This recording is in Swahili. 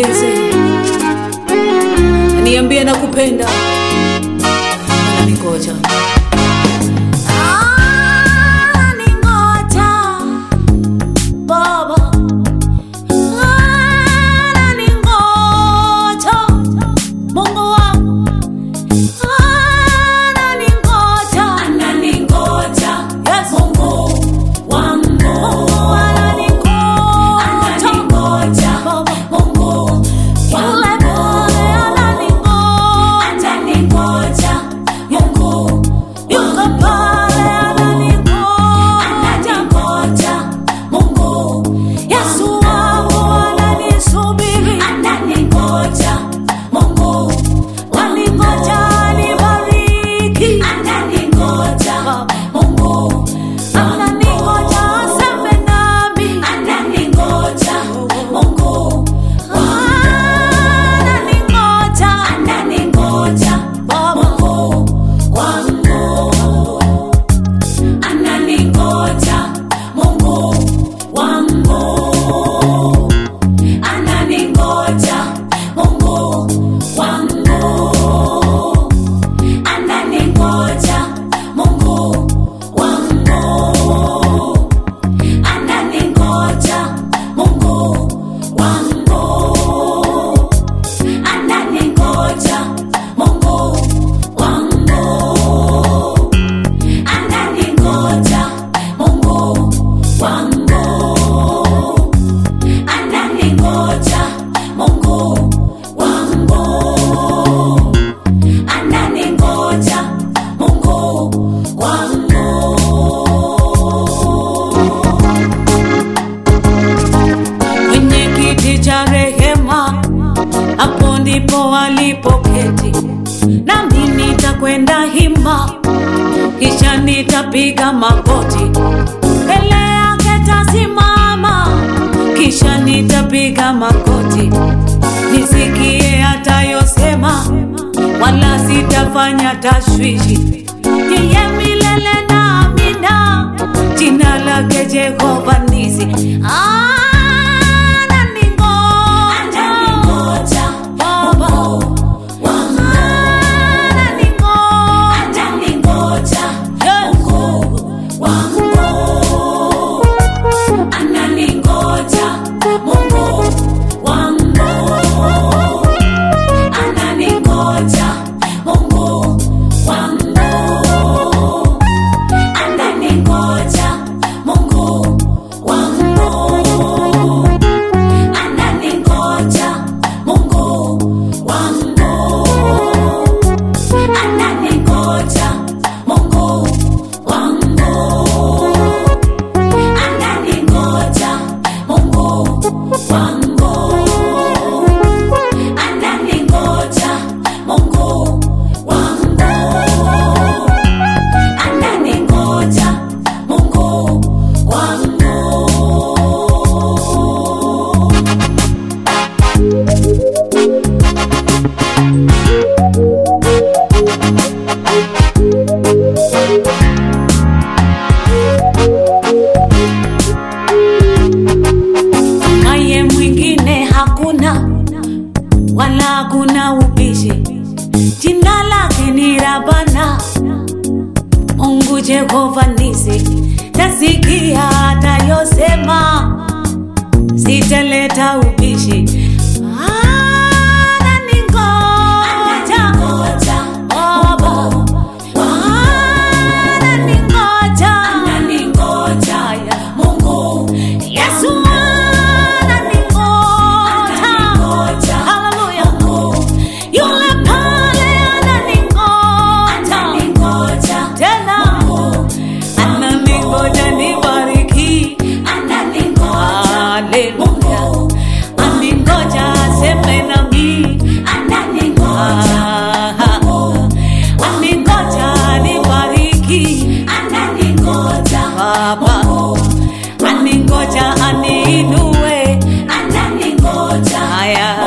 anibembeleze, aniambie nakupenda, ananingoja ananingoja Baba, ananingoja Mungu wangu, ananingoja, ananingoja Yes. Mungu wangu, ananingoja, ananingoja Mungu wangu, ananingoja Mungu yuko pale ananingoja, Mungu Yesu wangu ananisubiri, ananingoja Mungu waningoja nibariki, ananingoja Mungu ananingoja aseme nami, ananingoja Mungu ananingoja, ananingoja Mungu wangu ananingoja Mungu wangu, ananingoja Mungu wangu, ananingoja Mungu wangu, ananingoja Mungu wangu, ananingoja Mungu wangu ananingoja Mungu wangu, ananingoja Mungu wangu, ananingoja Mungu wangu. Kwenye kiti cha rehema, hapo ndipo alipoketi, nami nitakwenda hima kisha nitapiga magoti mbele yake tasimama, kisha nitapiga magoti nisikie atayosema, wala sitafanya tashwishi. Yeye milele na amina, jina lake Jehova Nisi. Ananingoja Baba, ananingoja ananingoja Mungu wangu, ananingoja Mungu wangu, ananingoja Mungu wangu, ananingoja Mungu wangu, ananingoja Mungu wangu ananingoja Mungu wangu, ananingoja Mungu wangu, ananingoja Mungu wangu. naye mwingine hakuna wala hakuna ubishi, jina lake ni Rabana, Mungu Jehova Nisi. Tasikia atayosema, sitaleta ubishi. Ananingoja Baba, ananingoja Mungu Yesu ananingoja, haleluya, yule pale ananingoja tena, ananingoja nibariki, haleluya, aningoja aseme nami, aningoja nibariki, Baba, aningoja aniinue, haya